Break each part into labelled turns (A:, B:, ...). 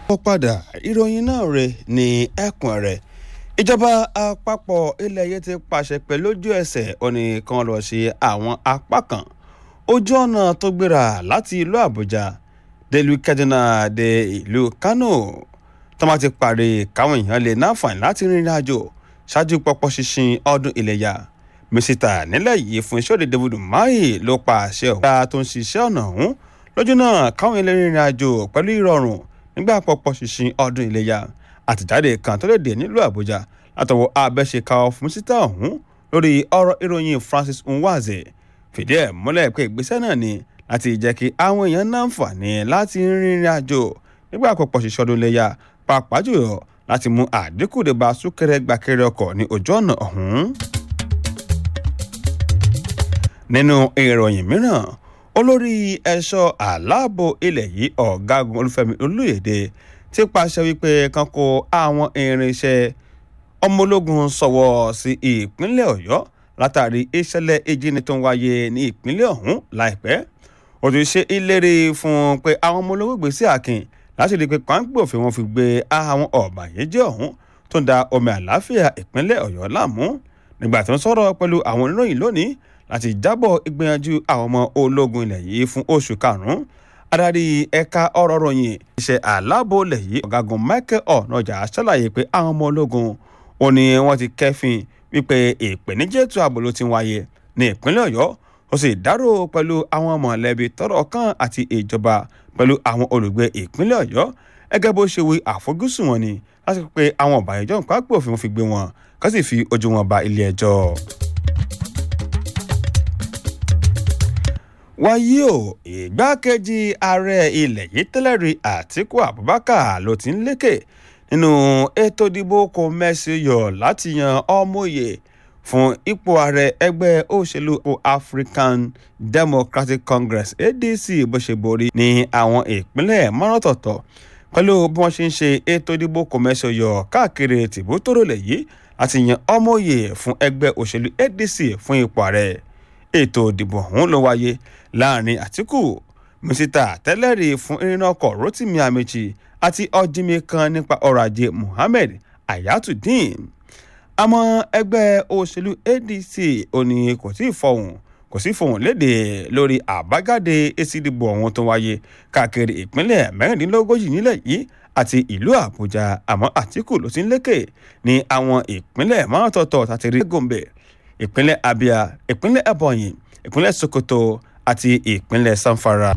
A: ó padà ìròyìn náà rẹ̀ ní ẹkùn rẹ̀ ìjọba àpapọ̀ ilẹ̀ yìí ti pàṣẹ pé lójú ẹsẹ̀ ó ní kán lọ ṣe àwọn apá kan ojú ọ̀nà tó gbéra láti ìlú àbújá délùú kaduna dé ìlú kano tó máa ti parí káwọn èèyàn lè náfààní láti rìnrìn àjò ṣáájú pọpọ́ ṣinṣin ọdún iléyà mísítà nílẹ̀ yìí fún iṣẹ́ òde david umahi ló pa àṣẹ ọ̀gá tó ń ṣiṣẹ́ ọ̀nà ọ̀hún lójú náà káwọn ilé rìnrìn àjò pẹ̀lú ìrọ̀rùn nígbà pọpọ́ ṣinṣin ọdún iléyà àtìjáde kan tó lè dé nílùú àbújá látọwọ́ abẹ́ṣeka fún mísítà ọ̀hún lórí ọ̀rọ̀ ìròyìn francis nwaze fìdí ẹ̀ múlẹ̀ pé ìgbésẹ̀ náà ni láti jẹ́ kí àwọn èèyàn náǹfààní láti rìnrìn àjò nígbà pọpọ́ ṣinṣin ọdún iléyà pàápàá jùlọ láti mú àdínkù dé bá súnkẹrẹ gbàkẹrẹ ọkọ̀ ní ojú ọ̀nà ọ̀hún nínú ìròyìn mìíràn olórí ẹ̀ṣọ́ aláàbò ilẹ̀ yìí ọ̀gágun olúfẹ́mi olóyèdè ti pàṣẹ wípé kan kó àwọn irinṣẹ́ ọmọ ológun sọ̀wọ́ sí ìpínlẹ̀ ọ̀yọ́ látàrí ìṣẹ̀lẹ̀ ìjíni tó ń wáyé ní ìpínlẹ̀ ọ̀hún láìpẹ́ ó ti ṣe ìlérí fún pé àwọn ọmọ ológun gbèsè àkìn láti rí i pé pàǹpẹ́ òfin wọn fi gbé àwọn ọ̀bàyéjẹ́ ọ̀hún tó ń da omi àlàáfíà ìpínlẹ̀ ọ̀yọ́ láàmú nígbà tó ń sọ̀rọ̀ pẹ̀lú àwọn oníròyìn lónìí láti jábọ̀ ìgbìyànjú àwọn ọmọ ológun ilẹ̀ yìí fún oṣù karùn-ún adarí ẹ̀ka ọ̀rọ̀ ròyìn iṣẹ́ aláàbò ilẹ̀ yìí ọ̀gágun michael ọ̀nàjà ṣàlàyé pé àwọn ọmọ ológun ò ní wọ́n ti kẹ́fìn wípé ìpèníjẹ́ ètò ààbò ló ti ń wáyé ní ìpínlẹ̀ ọ̀yọ́ ó sì dárò pẹ̀lú àwọn mọ̀lẹ́bí tọ́rọ̀ kàn àti ìjọba pẹ̀lú àwọn olùgbé ìpínlẹ̀ ọ̀yọ́ gẹ́gẹ́ bó ṣe wí àfojúsùn wọn ni láti pé àwọn ọ̀bàyéjọ́ ń pápẹ́ òfin fi gbé wọn kó sì fi ojú wọn ba ilé ẹjọ́. wáyé o ìgbákejì ààrẹ ilẹ̀ yìí tẹ́lẹ̀ rí àtíkù abubakar ló ti ń lékè nínú ètò ìdìbò kò mẹ́sì yọ láti yan ọmọye fún ipò ààrẹ ẹgbẹ́ òṣèlú african democratic congress adc bó ṣe borí ní àwọn ìpínlẹ̀ márùntọ̀tọ̀ pẹ̀lú bí wọ́n ṣe ń ṣe ètò ìdìbò kò mẹ́sì yọ káàkiri tìbútòrò lẹ̀ yìí láti yan ọmọye fún ẹgbẹ́ òṣèlú adc fún ipò ààrẹ ètò ìdìbò ọ̀hún ló wáyé láàrin àtìkù mísítà tẹ́lẹ̀rí fún irinna ọkọ̀ rotimi amechi àti ọ̀jìnmi kan nípa ọrọ̀ ajé muhammed ayatudeen àmọ́ ẹgbẹ́ òṣèlú adc ò ní kò tí ì fọhùn kò sí fọhùn léde lórí àbájáde èsì ìdìbò ọ̀hún tó wáyé káàkiri ìpínlẹ̀ mẹ́rìndínlógójì nílẹ̀ yìí àti ìlú àbújá àmọ́ àtìkù ló ti ń lékè ní àwọn ìpínlẹ̀ márùntọ̀tọ̀ tàti rí gòmbè ìpínlẹ̀ abia ìpínlẹ̀ ebonyi ìpínlẹ̀ sokoto àti ìpínlẹ̀ sanfara.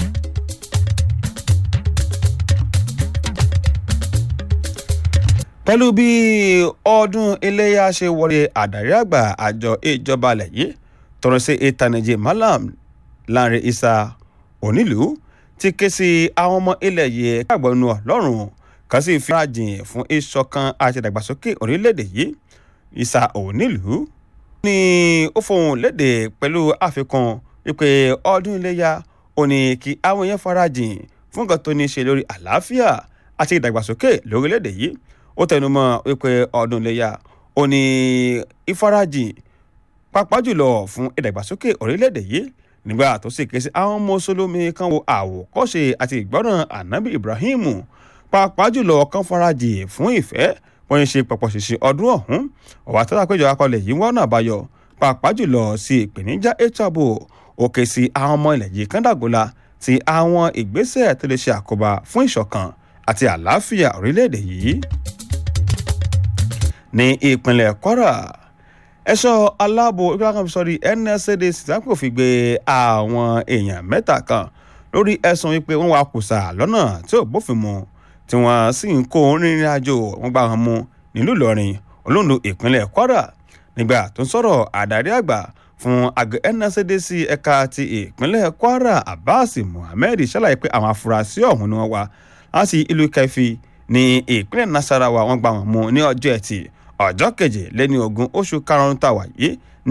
A: pẹ̀lú bí ọdún iléyà ṣe wọlé àdàrí àgbà àjọ ìjọba alẹ̀ yìí tọrọ sí ìtànìjì malam lanre isa onílùú ti ké sí àwọn ọmọ ilẹ̀ yìí káàgbọ́n nu ọlọ́run kan sì fi rajìn fún ìṣọ̀kan àti ìdàgbàsókè orílẹ̀-èdè yìí isa onílùú ní ó fohùn léde pẹ̀lú àfikún wípé ọdún iléyà ò ní kí àwọn èèyàn farajìn fún nǹkan tó ní í ṣe lórí àlàáfíà àti ìdàgbàsókè lórílẹ̀‐èdè yìí ó tẹnumọ́ wípé ọdún iléyà ò ní ìfarajìn pàápàá jùlọ fún ìdàgbàsókè orílẹ̀‐èdè yìí nígbà tó sì ké sí àwọn mùsùlùmí kan wo àwòkọ́ṣe àti ìgbọ́ràn ànábì ibrahim pàápàá jùlọ kan farajìn fún ìfẹ́ wọ́n ń ṣe pọ̀pọ̀ ṣìṣì ọdún ọ̀hún ọ̀wá tó dápẹ́jọ akọlẹ̀ yìí wọ́n náà báyọ̀ pàápàá jùlọ sí ìpèníjà ètò ààbò òkè sí àwọn ọmọ ilẹ̀ yìí kàndàgòlà ti àwọn ìgbésẹ̀ tó lè ṣe àkóbá fún ìṣọ̀kan àti àlàáfíà orílẹ̀-èdè yìí. ní ìpínlẹ̀ kwara ẹ̀ṣọ́ aláàbò ìgbàkanṣọ́rí nscdc sápò fi gbé àwọn èèyàn mẹ́ta kan lórí ẹ̀sùn wípé wọ́n wà kùsà lọ́nà tí ò bófin mu tí wọ́n sì ń kó rìnrìn àjò wọn gbà wọn mú nílùú ìlọrin olóńdó ìpínlẹ̀ kwara nígbà tó ń sọ̀rọ̀ àdarí àgbà fún àgọ́ nscdc ẹ̀ka ti ìpínlẹ̀ kwara abbas muhammed ṣàlàyé pé àwọn afurasí ọ̀hún ni wọ́n wá láti ìlú kẹfì ní ìpínlẹ̀ nasarawa wọ́n gbà wọn mú ní ọjọ́ ẹtì ọjọ́ keje lẹ́ni ogún oṣù karùn-ún tàwa yìí